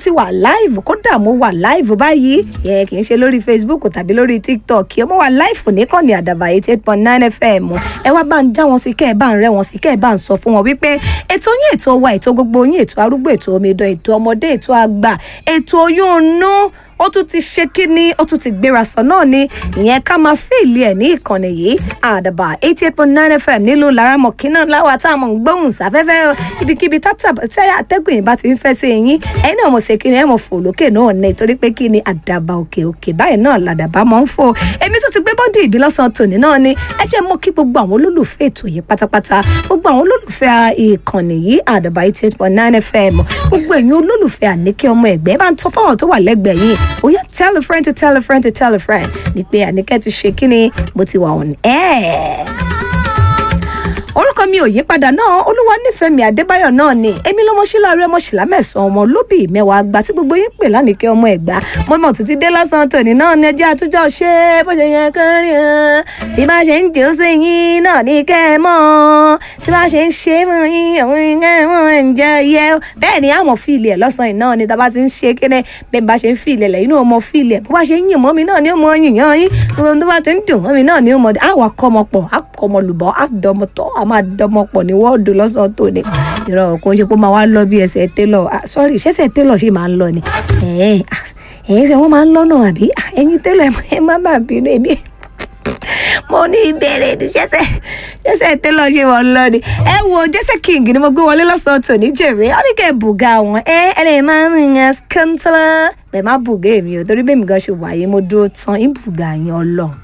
ti wà live kódà mo wà live báyìí yẹ kì í ṣe lórí facebook tàbí lórí tiktok mo wà live níkànnì àdàbà eighty eight point nine fm ẹ wá bá ń já wọn sí kẹ́ ẹ bá ń rẹ́ wọn sí kẹ́ ẹ bá ń sọ fún wọn wípé ètò yín ètò wa ètò gbogbo yín ètò arúgbó ètò omidan ètò ọmọdé ètò àgbà ètò oyún inú ó tún ti ṣe kíní ó tún ti gbéra sọ náà ni ìyẹn ká máa fèèlì ẹ ní ìkànnì yìí àdàbà eighty eight point nine fm nílùú laramọ̀kínà láwa tá a mọ̀ ń gbóhùn sáfẹ́fẹ́ ibikíbi tí atẹ́gùn yìí bá ti ń fẹ́ sí yín ẹ̀yin náà mo ṣe kíni ẹ̀ mọ̀ fò lókè náà ní torí pé kíni àdàbà òkè òkè báyìí náà làdàbà máa ń fò èmi tún ti gbé bọ́dì ìbí lọ́sàn-án tòní náà ni ẹ jẹ́ mọ́ kí gbogbo àwọn olólùfẹ́ ètò yìí pátápátá gbogbo àwọn olólùfẹ́ ìkànnì yìí àdàbà eighty eight point nine fm gbogbo ẹ̀yin olólùfẹ́ àníkẹ́ ọmọ ẹ̀gbẹ́ bá ń tọ́ fáwọn tó wà lẹ́gbẹ̀ẹ́ yìí ó yá tell a friend to tell a friend to tell a friend ní pé àníkẹ́ ti ṣe kí ni mo ti wà on air orúkọ mi ò yí padà náà olúwa nífẹ̀ẹ́ mi adébáyọ̀ náà ni èmi lọ́mọ sílá rẹ ọmọ sílá mẹ́sàn-án ọmọ lóbì mẹ́wàá àgbà tí gbogbo yín pè lánìkẹ́ ọmọ ẹ̀gbá mo mọ̀ tó ti dé lọ́sàn-án tòní náà ní ẹjẹ́ àtúnjọ́ ṣe bó ṣe yẹn kán rí hàn bí bá ṣe ń jò sí yín náà ní kẹ́ ẹ mọ́ tí bá ṣe ń ṣe fún yín àwọn ìyẹn mọ́ ẹ̀ ń jẹ yẹ bẹ́ẹ̀ ni àmọ̀ fíìlì ẹ̀ lọ́sàn-án náà ni tàbá ti ń ṣe kéne bẹ́ẹ̀ bá ṣe ń fíìlì ẹ̀ lẹ́yìn náà mọ fíìlì ẹ̀ bó bá ṣe ń yìn mọ́ mi náà ni ó mọ yìnyín yín ohun tó bá ti ń dùn mọ́ mi náà ni ó mọ àwọn akọ́mọpọ̀ akọ́mọlùbọ́ àdọ́mọtọ́ àmọ́ àdọ́mọpọ̀ ní wọ́ọ̀dù lọ́sàn-án tó ní ìrọ̀ kò ń ṣe pé ó máa wá lọ bí ẹsẹ̀ télọ̀ sọ́rí ṣẹ́sẹ̀ télọ̀ ṣì máa ń lọ ni ẹ̀yìn ṣe wọ́n máa ń lọ́nà àbí ẹ̀yìn télọ̀ ẹ̀ má bàa bínú èmi mo ní ìbẹ̀rẹ̀ ní ṣẹ́sẹ̀ ṣẹ́sẹ̀ télọ̀ ṣe wọ́n lọ ni ẹ wo jẹ́sẹ̀ king ni mo gbé wọlé lọ́sàn-án tó ní jèrè ó ní kẹ́ ẹ̀ bùgà wọn ẹ ẹ lè máa ń rìn yẹn skantala bẹ́ẹ̀ má bùgà èmi ò torí bẹ́ẹ̀ mi gan ṣe wáyé mo dúró tán ìbùgà yẹn ọlọ́run.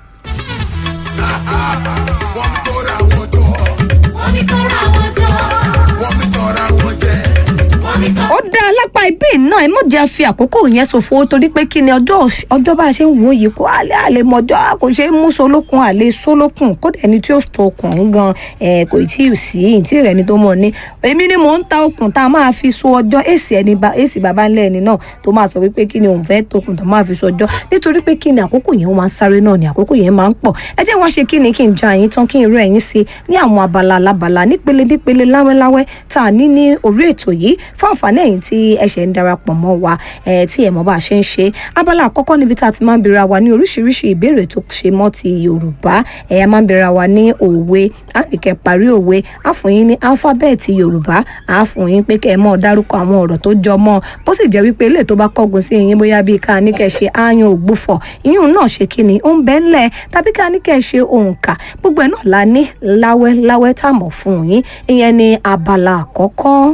wọ́n mi kóra wọn jọ wọ́n mi kóra wọn jọ wọ́n mi tọ́ra wọn jẹ. wọ́n mi tọ́ ó dá alápá ibí náà ẹ mọ̀ jẹ́ fi àkókò yẹn ṣòfò torí pé kí ni ọjọ́ ọjọ́ bá a ṣe ń wò yìí kó àlẹ́ àlẹ́ mọ́jọ́ kò ṣe é mú solókun àlẹ́ solókun kódà ẹni tí ó tó okùn ọ̀hún gan ẹ̀ kò tí ì sí ìtì rẹ̀ ni tó mọ̀ ní èmi ni mò ń ta okùn tá a máa fi so ọjọ́ èsì ẹni bá èsì bàbá ńlẹ̀ ẹni náà tó máa sọ wípé kí ni òun fẹ́ tokùn tó máa fi so ọjọ́ nítorí pé kí ni àkókò yẹn máa ń sáré náà ni àkókò yẹn máa ń pọ̀ ẹ jẹ́ wá ṣe kí ni kí n ja yín tán kí n rẹ̀ yín sí ní àwọn abala alábala nípele nípele láwẹ́láwẹ́ tá a ní ní orí ètò yìí fún àǹfààní ẹ̀yin tí ẹ ṣẹ̀ ń darapọ̀ mọ́ wa ẹ̀ tí ẹ̀ mọ̀ bá a ṣe ń ṣe abala àkọ́kọ́ níbi tá a ti máa ń bèèrè wa ní oríṣiríṣi ìbéèrè tó ṣe mọ́ ti yorùbá ẹ̀ a máa ń bèèrè wa ní òwe á ní kẹ́ parí òwe á fún yín ní alifábẹ́ẹ̀tì yorùbá á fún yín pé kẹ́ ẹ mọ̀ dárúkọ àwọn ọ̀rọ̀ tó jọ mọ́ bó sì jẹ́ wípé ilé tó bá kọ́gun sí yín bóyá bíi ká ní kẹ́ ṣe áyán ògbúfọ̀ ìyún náà ṣe kí ni ó ń bẹ́ ńlẹ̀ tàbí ká ní kẹ́ ṣe òǹkà gbogbo ẹ̀ náà la ní láwẹ́ láwẹ́ tá a mọ̀ fún yín ìyẹn ni abala àkọ́kọ́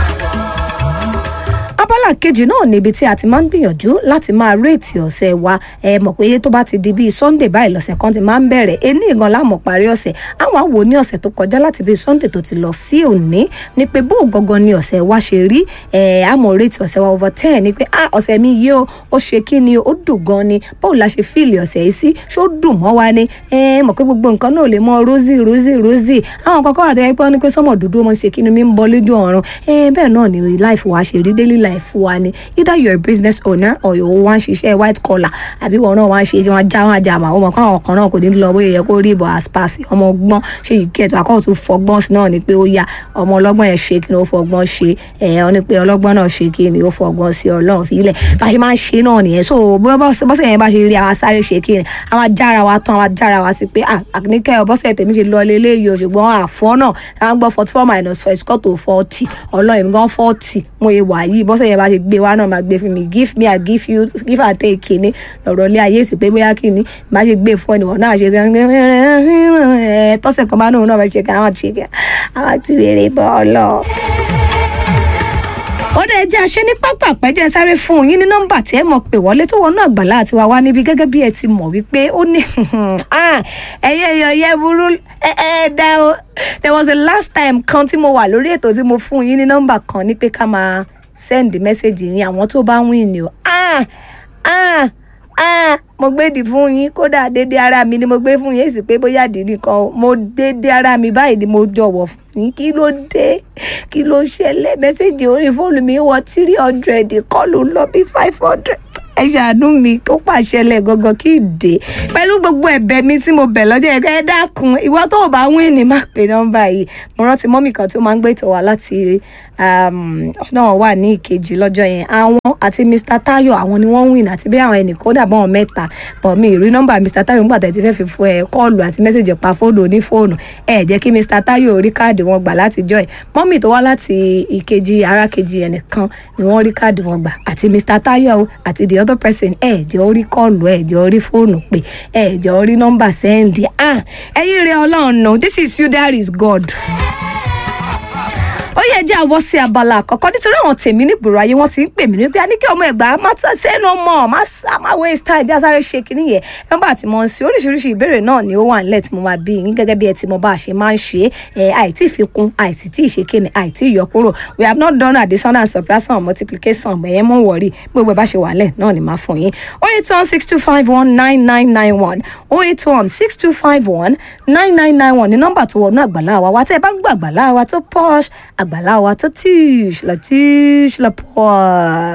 abala kejì náà níbi tí a ti máa ń gbìyànjú láti máa réètì ọ̀sẹ̀ wa ẹ mọ̀ pé tó bá ti di bíi sunday báyìí lọ́sẹ̀ kan ti máa ń bẹ̀rẹ̀ ení ìgan láàmú parí ọ̀sẹ̀ àwọn àwò ní ọ̀sẹ̀ tó kọjá láti bíi sunday tó ti lọ sí òní ni pé bó gangan ni ọ̀sẹ̀ wa ṣe rí ẹ àmọ̀ réètì ọ̀sẹ̀ wa over ten ni pé ah ọ̀sẹ̀ mi yìí ó ó ṣe kí ni ó dùn gan ni báwo la ṣe fíìlì ọ̀sẹ̀ yìí sí ṣó dùn mọ́ wa ni ẹ mọ̀ pé gbogbo nǹkan náà lè mọ rosy rosy rosy àwọn kankan wà tó yẹ pé wọ́n ní pé sọ́mọ̀ dúdú ọmọ ṣe kí ni mi ń bọ́ lójú ọ̀run ẹ bẹ́ẹ̀ náà ni life wa ṣe rí daily life wa ni either you're a business owner or you wá ń ṣiṣẹ́ white collar àbí wọn náà wá ń ṣe wọn já wọn àjà àmọ́ àwọn kan àwọn kan náà kò ní lọ bóyá yẹ kó rí ìbọn aspas ọmọ ọgbọ́n ṣe yìí kẹ́ẹ̀tọ́ àkọ́kọ́ tó fọgbọ́n sí náà ni pé ó yá ọmọ ọlọ́gbọ́n yẹn ṣe kí ni ó fọgbọ́n ṣe ẹ̀ ọ́ ni pé ọlọ́gbọ́n náà ṣe kí ni ó fọgbọ́n sí ọlọ́run fílẹ̀ bá ṣe máa ń ṣe náà nìyẹn so bọ́sẹ̀ yẹn bá ṣe rí àwọn sáré ṣe kí ni àwọn ajára wa tán àwọn ajára wa sí pé àníkẹ́ bọ́sẹ̀ tèmi ṣe lọ lélẹ́yìí o ṣùgbọ́n àfọ́ náà àwọn gbọ́ forty four minus four is equal to forty ọlọ́run gan forty mo yẹ wà yìí bọ́sẹ̀ yẹn bá ṣe gbé wa náà máa gbé fún mi give me i give you give and take kìíní lọ̀rọ̀ ilé ayé sì pé bóyá kìíní bá ṣe gbé fún ẹnìwọ̀n náà ṣe tọ́sẹ̀ kan bá náà náà fẹ́ ṣe kí àwọn ṣe kí àwọn ti rèrè bọ́ ọ lọ ó dẹ̀ jẹ́ àṣẹ ní pápá àpẹ́jẹ́ sáré fún yín ní nọ́mbà tí ẹ mọ̀ pé wọlé tó wọnú àgbàlá àti wá wá níbi gẹ́gẹ́ bí ẹ ti mọ̀ wípé ó ní ẹ̀yẹ èèyàn yẹ burú ẹ ẹ dá o there was a last time kan tí mo wà lórí ètò tí mo fún yín ní nọ́mbà kan ní pé ká máa send message yín àwọn tó bá win ni o ah ah ah mo gbédì fún yín kódà dédé ara mi ni mo gbé fún yín èsì pé bóyá dìdí kan mo dédé ara mi báyìí ni mo jọ̀wọ́ fún yín kí ló dé kí ló ṣẹlẹ̀ mẹ́sẹ̀gì orí fóònù mi wọ three hundred kọ́lù lọ bí five hundred ẹ ṣàánú mi kó pàṣẹlẹ̀ gangan kí n dé pẹ̀lú gbogbo ẹ̀bẹ̀ mi tí mo bẹ̀ lọ́jọ́ ẹ̀ka ẹ dákun ìwọ tó o bá wín ní má pè nọ́mbà yìí mo rántí mọ́mì kan tó máa ń gbé ìtọ̀ wá láti náà wà ní ìkejì lọ́jọ́ yẹn àwọn àti mr tayo àwọn ni wọ́n win àti bí àwọn ẹnìkan ó dàbọ̀ wọn mẹ́ta but mi ì rí nọ́mbà mr tayo nígbà tẹ̀ ti fẹ́ fi fún ẹ kọ́ọ̀lù àti mẹ́sẹ̀jì pa fóònù onífóònù ẹ jẹ́ kí mr tayo rí káàdì wọn gbà láti jọ́ ẹ̀ mọ́mì tó wá láti ìkejì ara kejì ẹnìkan ni wọ́n rí káàdì wọn gbà àti mr tayo àti the other person ẹ jẹ́ orí kọ́ọ̀lù ẹ jẹ́ orí fóònù pé ẹ jẹ́ orí nọ́mbà sẹ́ndì ah ẹ̀yin rẹ̀ ọlọ́run no this is you there is god ó yẹ jẹ́ àwọ̀ sí abala àkọ́kọ́ nítorí àwọn tèmi nígboro ayé wọ́n ti ń pè mí níbi àníkẹ́ ọmọ ẹ̀gbá má tán sẹ́nu mọ̀ má sá má waste time bí a sáré ṣe kínní yẹn nọ́mbà tí mo ń ṣe oríṣiríṣi ìbéèrè náà ni ó wà nílẹ̀ tí mo máa bí yín gẹ́gẹ́ bí ẹ ti mọ bá a ṣe máa ń ṣe é àìtí ìfikún àìsí tí ìṣe kíni àìtí ìyọkúrò we have not done addition and subtraction or multiplication bẹ̀yẹn mọ̀ wọ̀rí gbogbo ẹ̀ bá ṣe wà lẹ̀ náà ni máa fún yín oh eight one six two five one nine nine nine one oh eight one six two five one nine nine nine one ní nọ́mbà tó wọnú àgbàlá wa wa tẹ́ ẹ bá ń gbọ́ àgbàlá wa tó posh àgbàlá wa tó tíṣ la tíṣ la posh.